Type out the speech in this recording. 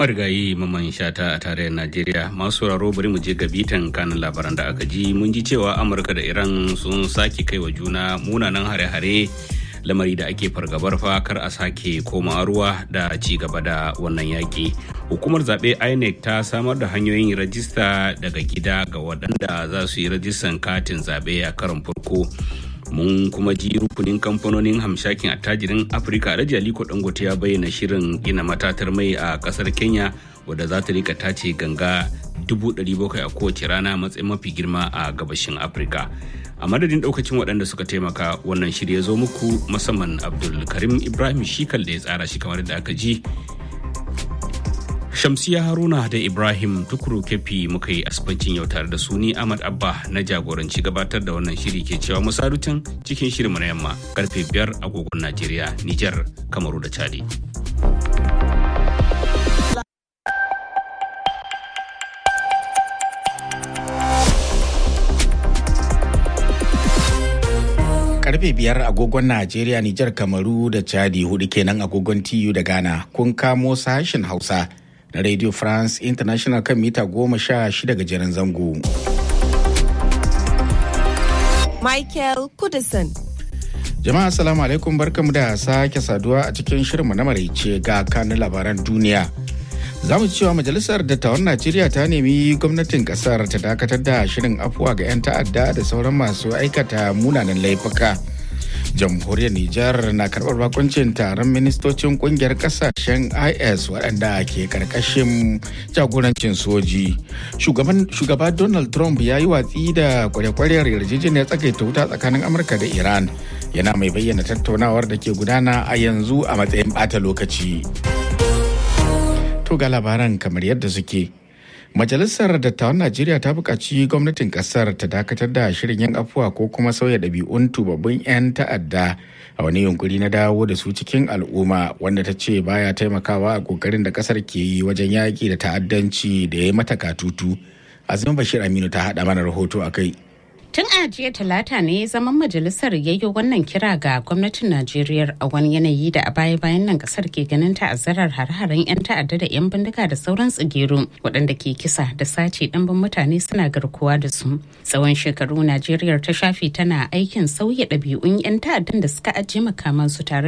marigayi maman shata a tarayyar najeriya masu sauraro bari mu je ga bitan kanin labaran da aka ji mun ji cewa amurka da iran sun sake kai wa juna munanan hare-hare lamari da ake fargabar fa kar a sake koma ruwa da ci gaba da wannan yaƙi hukumar zaɓe inec ta samar da hanyoyin rajista daga gida ga waɗanda za su yi rajistan katin zaɓe a karon farko mun kuma ji rukunin kamfanonin hamshakin attajirin afirka alhaji aliko dangote ya bayyana shirin gina matatar mai a kasar kenya wadda za ta rika tace ganga 700,000 a kowace rana matsayin mafi girma a gabashin afirka a madadin daukacin waɗanda suka taimaka wannan shirya zo muku musamman abdul karim ibrahim shikal da ya tsara shi kamar da aka ji Shamsiya Haruna da Ibrahim Tukuru Kefi muka yi asibancin yau tare da su ni Ahmad Abba na jagoranci gabatar da wannan shiri ke cewa musarutan cikin shirinmu na yamma karfe biyar agogon Najeriya, Nijar, Kamaru da Chadi. karfe biyar agogon Najeriya, Nijar, Kamaru da Chadi hudu kenan agogon TU da Ghana kun kamo sashen Hausa. na Radio France International kan mita goma sha shida gajeren zango. Michael Kudison. Jama'a Assalamu alaikum barkamu da sake saduwa a cikin shirinmu na maraice ga kanun labaran duniya. Za mu cewa Majalisar Dattawan Najeriya ta nemi gwamnatin kasar ta dakatar da shirin afuwa ga 'yan ta'adda da sauran masu aikata munanan laifuka. jamhuriyar Nijar na karɓar bakuncin taron ministocin kungiyar kasashen IS waɗanda ke karkashin jagorancin soji. Shugaba Donald Trump ya yi watsi da kwarekwariyar yarjejeniyar tsakaita wuta tsakanin Amurka da Iran. Yana mai bayyana tattaunawar da ke gudana a yanzu a matsayin ɓata lokaci. To ga labaran kamar yadda suke. Majalisar Dattawan Najeriya ta buƙaci gwamnatin ƙasar ta dakatar da shirin yin afuwa ko kuma sauya ɗabi'un tubabbin 'yan ta'adda a wani yunkuri na dawo da su cikin al'umma wanda ta ce baya taimakawa a ƙoƙarin da ƙasar ke yi wajen yaƙi da ta'addanci da ya yi mata katutu. Azumi Bashir Aminu ta haɗa mana rahoto a kai. Tun a jiya talata ne zaman majalisar ya yi wannan kira ga gwamnatin Najeriya a wani yanayi da a baya bayan nan kasar ke ganin ta'azzarar har-haren 'yan ta'adda da 'yan bindiga da sauran tsigiru waɗanda ke kisa da sace ɗanbin mutane suna garkuwa da su. Tsawon shekaru Najeriya ta shafe tana aikin sauya ɗabi'un 'yan ta'addan da suka ajiye makamansu tare